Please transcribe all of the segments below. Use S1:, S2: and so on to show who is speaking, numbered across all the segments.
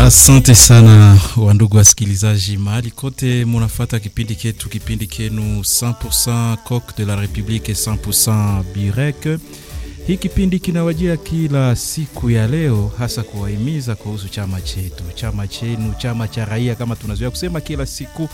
S1: Asante sana wandugu wasikilizaji, mahali kote munafata kipindi ketu, kipindi kenu 100% Coq de la Republique 100% Burek. Hii kipindi kinawajia kila siku ya leo, hasa kuwahimiza kuhusu chama chetu, chama chenu, chama cha raia kama tunazoea kusema kila siku,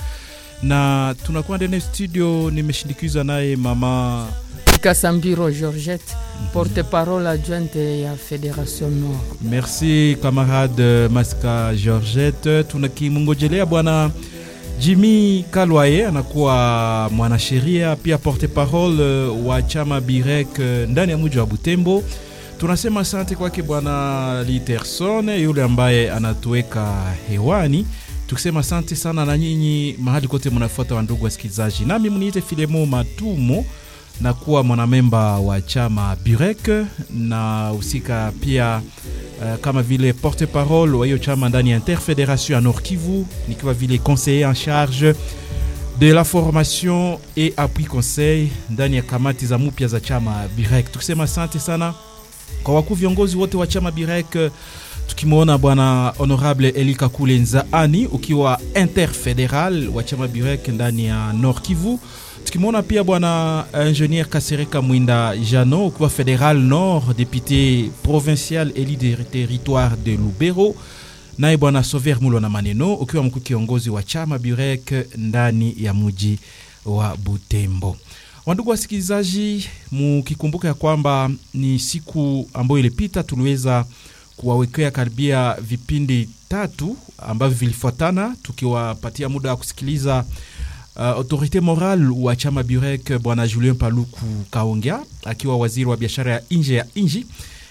S1: na tunakuwa ndani ya studio. Nimeshindikizwa naye mama
S2: Kasambiro Georgette, porte-parole adjointe ya Fédération Nord.
S1: Merci camarade Maska Georgette. Tunakimungojelea bwana Jimmy Kalwaye, anakuwa mwanasheria pia porte-parole wa chama Birek ndani ya mji wa Butembo. Tunasema asante kwake bwana Literson yule ambaye anatuweka hewani, tukisema asante sana na nyinyi mahali kote mnafuata, wa ndugu wasikilizaji, nami mniite Filemo Matumo na kuwa mwanamemba wa chama Burek na husika pia uh, kama vile porte parole wa hiyo chama ndani ya Interfederation ya Nord Kivu, nikiwa vile conseiller en charge de la formation et appui conseil ndani ya kamati za mupya za chama Burek. Tukisema asante sana kwa wakuu viongozi wote wa chama Burek, tukimwona bwana honorable Elika Kule Nzaani ukiwa interfederal wa chama Burek ndani ya Nord Kivu tukimwona pia bwana ingénieur Kasereka Mwinda Jano ukiwa Fédéral Nord, député provincial élu de territoire de Lubero, naye bwana Sover Mulo na Maneno ukiwa mkuu kiongozi wa chama Burek ndani ya mji wa Butembo. Wandugu wasikilizaji, mukikumbuka ya kwamba ni siku ambayo ilipita tuliweza kuwawekea karibia vipindi tatu ambavyo vilifuatana tukiwapatia muda wa kusikiliza Uh, autorite moral wa chama Burek bwana Julien Paluku Kaongea akiwa waziri wa biashara ya nje ya nji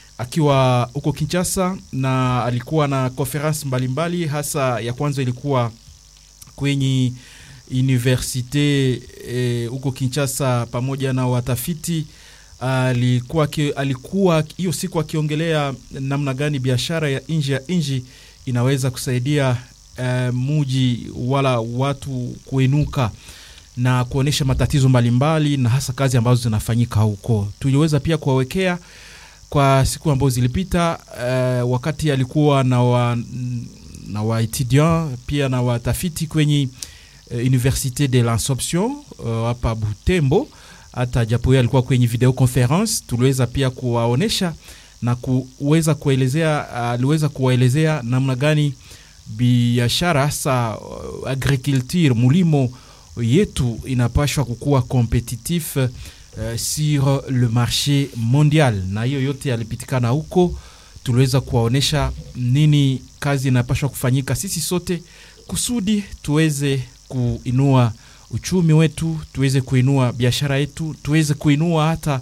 S1: akiwa huko Kinshasa, na alikuwa na conference mbalimbali, hasa ya kwanza ilikuwa kwenye universite huko eh, Kinshasa pamoja na watafiti alikuwa alikuwa hiyo siku akiongelea namna gani biashara ya nje ya nji inaweza kusaidia Uh, muji wala watu kuenuka na kuonyesha matatizo mbalimbali mbali, na hasa kazi ambazo zinafanyika huko. Tuliweza pia kuwawekea kwa siku ambazo zilipita, uh, wakati alikuwa na wa, na wa etudiant pia na watafiti kwenye uh, Universite de l'Assomption hapa uh, Butembo. Hata japo yeye alikuwa kwenye video conference, tuliweza pia kuwaonesha na kuweza kuelezea, aliweza uh, kuwaelezea namna gani biashara hasa uh, agriculture mulimo yetu inapashwa kukuwa competitif uh, sur le marché mondial, na hiyo yote yalipitikana huko. Tuliweza kuwaonyesha nini kazi inapashwa kufanyika sisi sote kusudi tuweze kuinua uchumi wetu, tuweze kuinua biashara yetu, tuweze kuinua hata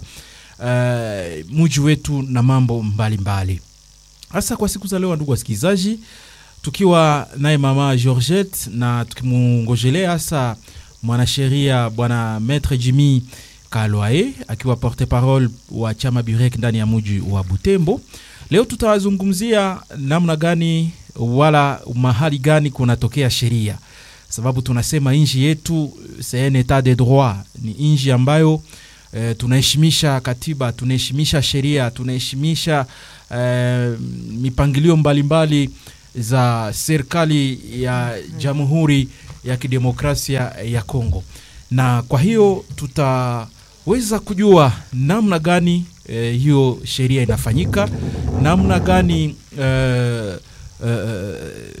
S1: uh, muji wetu na mambo mbalimbali, hasa mbali. Kwa siku za leo, ndugu wasikilizaji tukiwa naye mama Georgette na tukimungojelea hasa mwanasheria bwana Maître Jimmy Kalwaye akiwa porte parole wa chama Burek ndani ya muji wa Butembo. Leo tutawazungumzia namna gani wala mahali gani kunatokea sheria, sababu tunasema nchi yetu c'est un etat de droit, ni nchi ambayo e, tunaheshimisha katiba, tunaheshimisha sheria, tunaheshimisha e, mipangilio mbalimbali za serikali ya Jamhuri ya Kidemokrasia ya Kongo, na kwa hiyo tutaweza kujua namna gani eh, hiyo sheria inafanyika, namna gani eh, eh,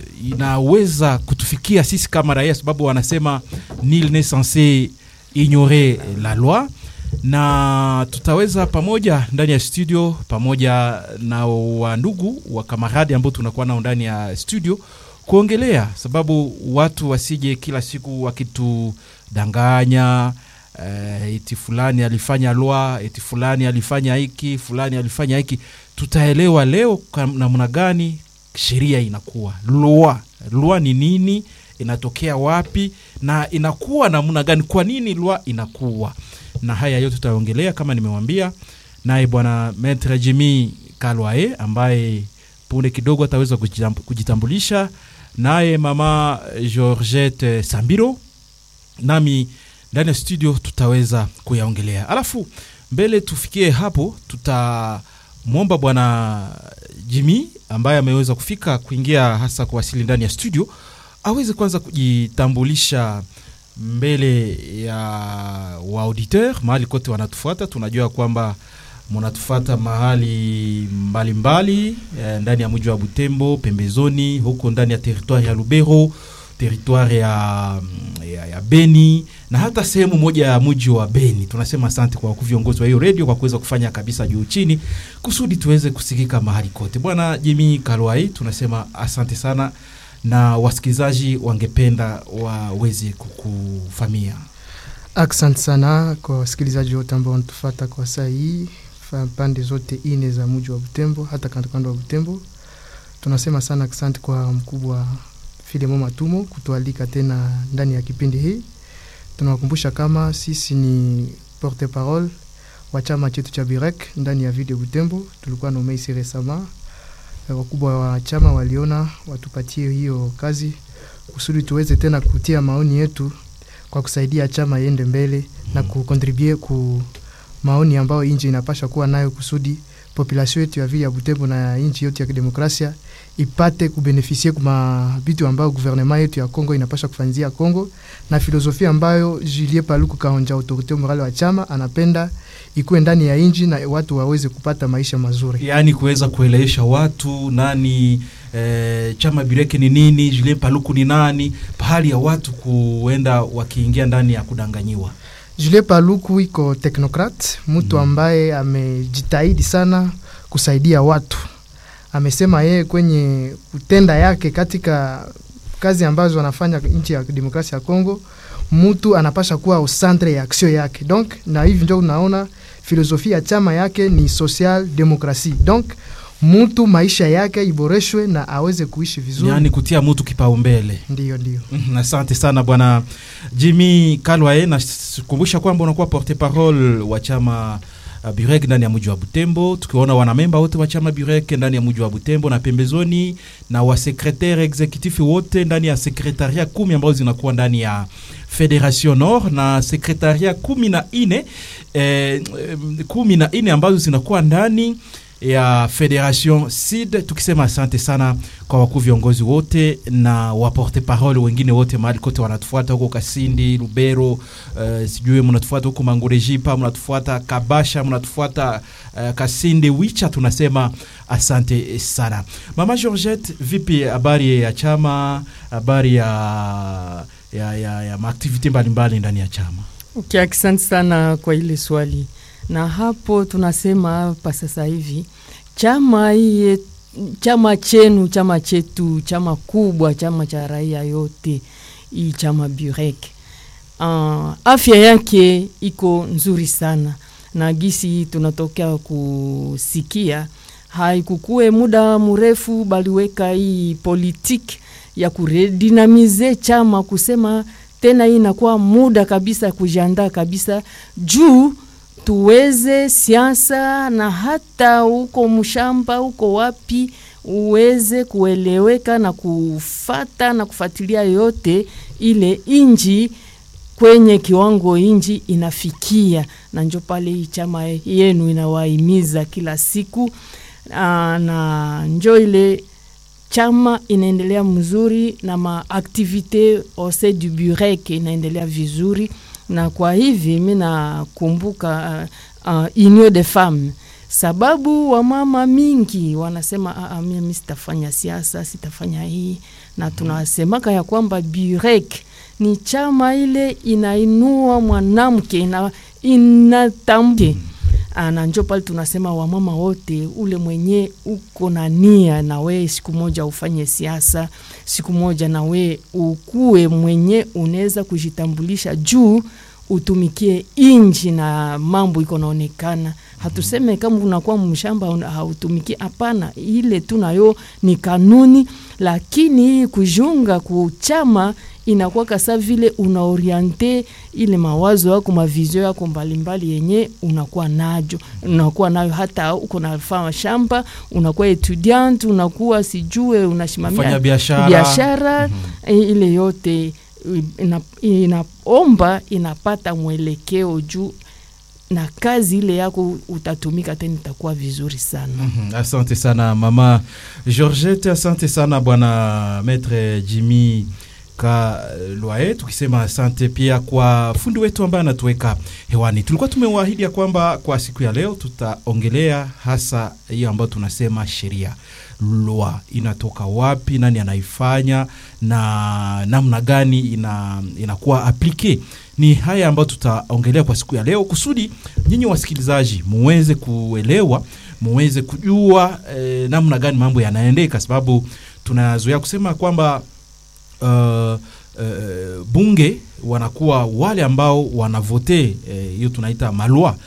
S1: inaweza kutufikia sisi kama raia, sababu wanasema nul n'est censé ignorer la loi na tutaweza pamoja ndani ya studio pamoja na wandugu wa kamaradi ambao tunakuwa nao ndani ya studio kuongelea, sababu watu wasije kila siku wakitudanganya uh, eti fulani alifanya lwa, eti fulani alifanya hiki, fulani alifanya hiki. Tutaelewa leo namna gani sheria inakuwa lwa, lwa ni nini, inatokea wapi na inakuwa namna gani, kwa nini lwa inakuwa na haya yote tutaongelea kama nimewambia, naye bwana Maitre Jimmy Kalwaye ambaye punde kidogo ataweza kujitambulisha, naye mama Georgette Sambiro, nami ndani ya studio tutaweza kuyaongelea. Alafu mbele tufikie hapo, tutamwomba bwana Jimmy ambaye ameweza kufika kuingia hasa kuwasili ndani ya studio aweze kwanza kujitambulisha mbele ya waauditeur mahali kote wanatufuata. Tunajua kwamba munatufuata mahali mbalimbali mbali, ndani ya mji wa Butembo, pembezoni huko ndani ya teritwari ya Lubero, teritwari ya, ya, ya Beni na hata sehemu moja ya mji wa Beni. Tunasema asante kwa viongozi wa hiyo redio kwa kuweza kufanya kabisa juu chini kusudi tuweze kusikika mahali kote. Bwana Jimi Kalwai, tunasema asante sana na wasikilizaji wangependa waweze kukufamia.
S3: Asante sana kwa wasikilizaji wote ambao wanatufata kwa saa hii pande zote ine za mji wa Butembo, hata kando kando wa Butembo. Tunasema sana asante kwa mkubwa Filemo Matumo kutualika tena ndani ya kipindi hii. Tunawakumbusha kama sisi ni porte parole wa chama chetu cha Birek ndani ya video Butembo. Tulikuwa na umeisi resama, wakubwa wa chama waliona watupatie hiyo kazi kusudi tuweze tena kutia maoni yetu kwa kusaidia chama iende mbele mm. na kukontribue ku maoni ambayo nchi inapasha kuwa nayo kusudi population yetu ya vile ya Butembo na nchi yote ya kidemokrasia ipate kubenefisie kuma vitu ambayo gouvernement yetu ya Kongo inapasha kufanyia Kongo na filosofia ambayo Julien Paluku Kahonja, autorite morale wa chama, anapenda ikuwe ndani ya nchi na watu waweze kupata maisha mazuri,
S1: yaani kuweza kuelewesha watu nani e, chama Bireke ni nini, Julien Paluku ni nani, pahali ya watu kuenda wakiingia ndani ya kudanganyiwa.
S3: Julien Paluku iko teknokrat, mtu ambaye amejitahidi sana kusaidia watu. Amesema yeye kwenye kutenda yake katika kazi ambazo anafanya nchi ya demokrasia ya Kongo, mtu anapasha kuwa au centre ya action yake. Donc na hivi ndio unaona filosofia ya chama yake ni social demokrasi. Donc mtu maisha yake iboreshwe na aweze kuishi vizuri,
S1: yaani kutia mtu kipaumbele.
S3: Ndio, ndio.
S1: Asante sana bwana Jimmy Kalwae, nakumbusha kwamba unakuwa porte parole wa chama uh, Burek ndani ya mji wa Butembo, tukiwaona wanamemba wote wa chama Burek ndani ya mji wa Butembo na pembezoni na wasekretare executif wote ndani ya sekretaria kumi ambazo zinakuwa ndani ya Federation Nord na sekretaria kumi na ine eh, kumi na ine ambazo zinakuwa ndani ya Federation Sud, tukisema asante sana kwa wakuu viongozi wote na waporte parole wengine wote mahali kote wanatufuata huko Kasindi, Lubero, uh, sijui mnatufuata huko Mangurejipa, mnatufuata Kabasha, mnatufuata uh, Kasindi, Wicha, tunasema asante sana. Mama Georgette, vipi habari ya chama, habari ya ya, ya, ya maaktivite mbalimbali ndani ya chama?
S2: Okay, asante sana kwa ile swali na hapo tunasema hapa sasa hivi chama hii chama chenu chama chetu chama kubwa chama cha raia yote hii chama Burek uh, afya yake iko nzuri sana na gisi tunatokea kusikia haikukue muda mrefu baliweka hii politiki ya kuredinamize chama kusema tena hii inakuwa muda kabisa kujiandaa kabisa juu tuweze siasa na hata huko mshamba huko wapi uweze kueleweka na kufata na kufuatilia yote ile inji kwenye kiwango inji inafikia, na njo pale hii chama yenu inawahimiza kila siku aa, na njo ile chama inaendelea mzuri na maaktivite ose du burek inaendelea vizuri na kwa hivi mi nakumbuka uh, uh, union de femme sababu wamama mingi wanasema uh, mimi sitafanya siasa sitafanya hii na tunasemaka ya kwamba burek ni chama ile inainua mwanamke ina, inatamke na njo pale tunasema wamama wote, ule mwenye uko na nia na we siku moja ufanye siasa, siku moja na we ukuwe mwenye unaweza kujitambulisha juu utumikie inji na mambo iko naonekana. Hatuseme kama unakuwa mshamba hautumikie, hapana, ile tu nayo ni kanuni, lakini hii kujunga kuchama inakuwa kasa vile unaoriente ile mawazo yako mavizio yako mbalimbali yenye unakuwa najo unakuwa nayo, hata uko nafanya shamba, unakuwa etudiant, unakuwa sijue unashimamia
S1: biashara,
S2: biashara mm -hmm. ile yote ina, inaomba inapata mwelekeo juu na kazi ile yako utatumika tena itakuwa vizuri sana
S1: Mhm, Asante sana mama Georgette, asante sana bwana Maître Jimmy Kalwae, tukisema asante pia kwa fundi wetu ambaye anatuweka hewani. Tulikuwa tumewaahidi ya kwamba kwa siku ya leo tutaongelea hasa hiyo ambayo tunasema sheria lwa inatoka wapi, nani anaifanya na namna gani ina, inakuwa aplike. Ni haya ambayo tutaongelea kwa siku ya leo kusudi nyinyi wasikilizaji muweze kuelewa muweze kujua eh, namna gani mambo yanaendeka, sababu tunazoea kusema kwamba uh, uh, bunge wanakuwa wale ambao wanavote hiyo, uh, tunaita malwa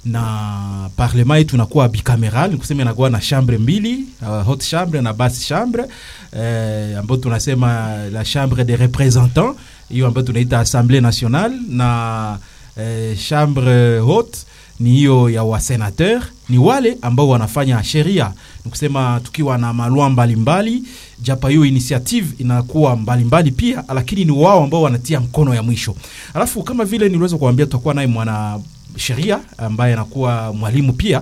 S1: na parlema yetu inakuwa bicameral, ni kusema inakuwa na chambre mbili uh, haute chambre na basse chambre eh, ambayo tunasema la chambre des représentants, hiyo ambayo tunaita assemblée nationale na eh, chambre haute ni hiyo ya wasenateur, ni wale ambao wanafanya sheria, ni kusema tukiwa na malwa mbalimbali, japa hiyo initiative inakuwa mbalimbali pia, lakini ni wao ambao wanatia mkono ya mwisho. Alafu kama vile niliweza kuambia, tutakuwa naye mwana sheria ambaye anakuwa mwalimu pia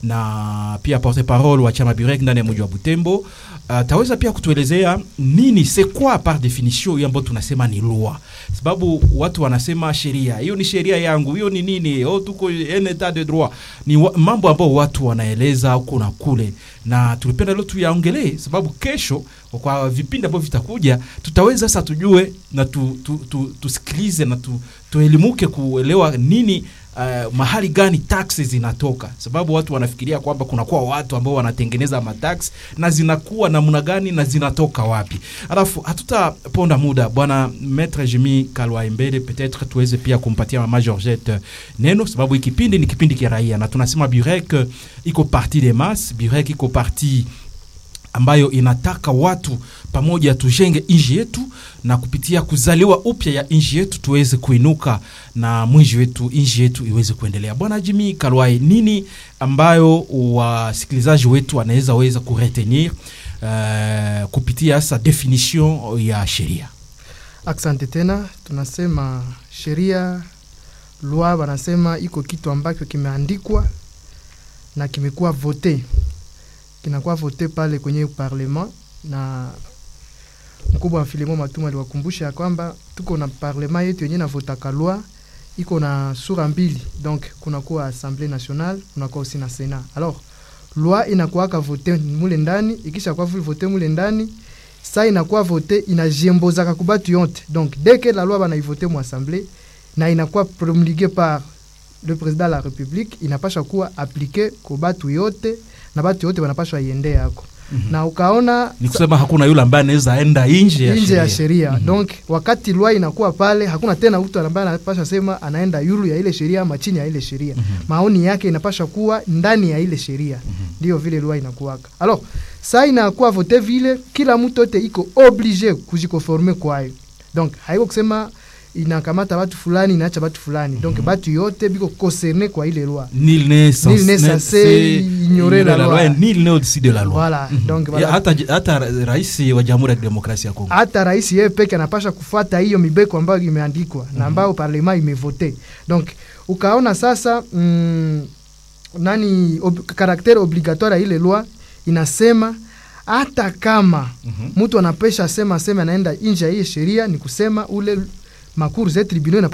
S1: na pia porte parole wa chama Burek ndani ya mji wa Butembo. Ataweza uh, pia kutuelezea nini c'est quoi par definition hiyo ambayo tunasema ni loi, sababu watu wanasema sheria hiyo ni sheria yangu, hiyo ni nini? Oh, tuko en etat de droit. Ni wa, mambo ambayo watu wanaeleza huko na kule, na tulipenda leo tuyaongelee, sababu kesho kwa vipindi ambavyo vitakuja tutaweza sasa tujue na tu, tu, tu, tusikilize na tu, tuelimuke kuelewa nini Uh, mahali gani taxi zinatoka, sababu watu wanafikiria kwamba kunakuwa watu ambao wanatengeneza matax na zinakuwa namna gani na zinatoka wapi. Alafu hatutaponda muda, bwana Maître Jimmy Kalwa Mbele, peut-être tuweze pia kumpatia mama Georgette neno, sababu hiki kipindi ni kipindi kia raia na tunasema Burek iko parti de masse, Burek iko parti ambayo inataka watu pamoja tujenge nchi yetu na kupitia kuzaliwa upya ya nchi yetu tuweze kuinuka na mwinji wetu nchi yetu iweze kuendelea. Bwana Jimmy Kalwai, nini ambayo wasikilizaji wetu wanaweza weza kuretenir uh, kupitia sa definition ya sheria?
S3: Asante tena. Tunasema sheria loi, wanasema iko kitu ambacho kimeandikwa na kimekuwa vote kinakuwa vote pale kwenye parlement, na mkubwa wa Filemon Matuma aliwakumbusha ya kwamba tuko na parlement yetu yenye navotaka loi iko na sura mbili, donc kunakuwa assemblée nationale, kunakuwa aussi na senat. Alors loi inakuwaka vote mule ndani, ikisha kwa vile vote mule ndani sa inakuwa vote inajiembozaka kubatu yote, donc dès que la loi banaivote mu assemblée na inakuwa promulguée par le président de la république, inapasha kuwa appliqué kwa batu yote na batu yote wanapashwa iende yako mm -hmm. na ukaona
S1: ni kusema hakuna yule ambaye anaweza enda nje ya
S3: nje ya sheria mm -hmm. donc wakati loi inakuwa pale, hakuna tena mtu ambaye anapasha sema anaenda yulu ya ile sheria ama chini ya ile sheria mm -hmm. maoni yake inapasha kuwa ndani ya ile sheria ndio mm -hmm. vile loi inakuwaka. Alors sa inakuwa vote vile, kila mtu yote iko oblige kujikonforme kwayo, donc haiko kusema inakamata batu fulani inaacha batu fulani donc mm -hmm. batu yote biko concerne kwa ile loi
S1: nil ne
S3: censé ignorer la loi
S1: nil ne au-dessus de la loi
S3: voilà mm -hmm. donc
S1: voilà. hata hata rais wa Jamhuri ya Demokrasia ya Kongo
S3: hata rais yeye peke anapasha kufuata hiyo mibeko ambayo imeandikwa mm -hmm. na ambayo parlement imevote donc ukaona sasa mm, nani ob, karaktere obligatoire ya ile loi inasema hata kama mtu mm -hmm. anapesha sema sema anaenda nje ya hii sheria, ni kusema ule makuru za tribunal